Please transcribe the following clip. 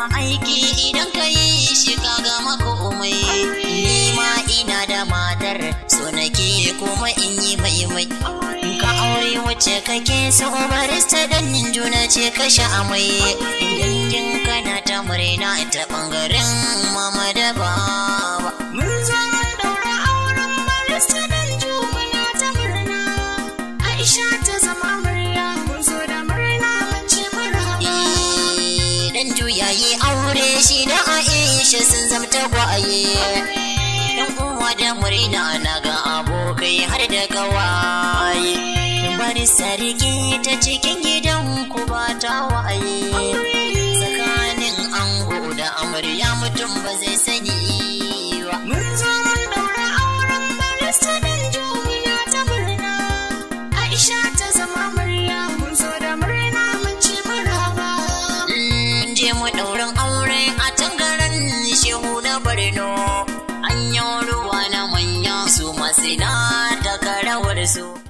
aiki idan ka yi shi ka gama komai ni ma ina da matar so nake kuma in yi mai mai ka aure wacce kake so barista dan juna ce ka sha amai dangin kana ta murna ta bangaren mama da baba mun zo mun daura auren barista dan juna ta murna Aisha ta zama murya mun zo da murna mun ce marhaba dan juya yi aure shi da Aisha sun zamta gwaye dan uwa da murna na ga abokai har da gawaye bari sarki ta cikin gidan ku ba ta waye tsakanin ango da amarya mutum ba zai sani ba mun zo mun daura auren barista dan juna ta murna Aisha ta zama murya mun zo da murna mun ci marhaba mun je mu daurin aure a tangaren shehu na Borno an yi ruwa na manya su masu na takarawar su